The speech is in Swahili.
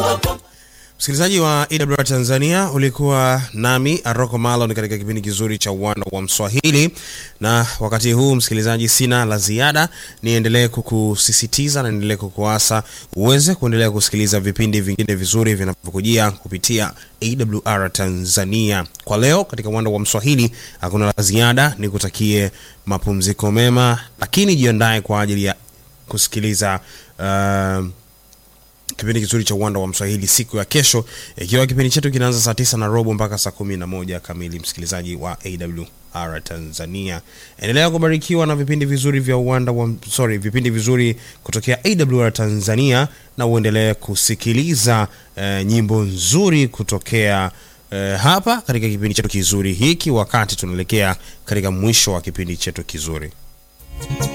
Msikilizaji wa EWR Tanzania, ulikuwa nami Aroko Malon katika kipindi kizuri cha uwanda wa Mswahili, na wakati huu msikilizaji, sina la ziada, niendelee kukusisitiza na niendelee kukuasa uweze kuendelea kusikiliza vipindi vingine vizuri vinavyokujia kupitia AWR Tanzania. Kwa leo katika uwanda wa Mswahili hakuna la ziada, nikutakie mapumziko mema, lakini jiandae kwa ajili ya kusikiliza uh, kipindi kizuri cha uwanda wa Mswahili siku ya kesho, ikiwa kipindi chetu kinaanza saa tisa na robo mpaka saa kumi na moja kamili. Msikilizaji wa AWR Tanzania, endelea kubarikiwa na vipindi vizuri vya uwanda wa sorry, vipindi vizuri kutokea AWR Tanzania, na uendelee kusikiliza eh, nyimbo nzuri kutokea eh, hapa katika kipindi chetu kizuri hiki, wakati tunaelekea katika mwisho wa kipindi chetu kizuri.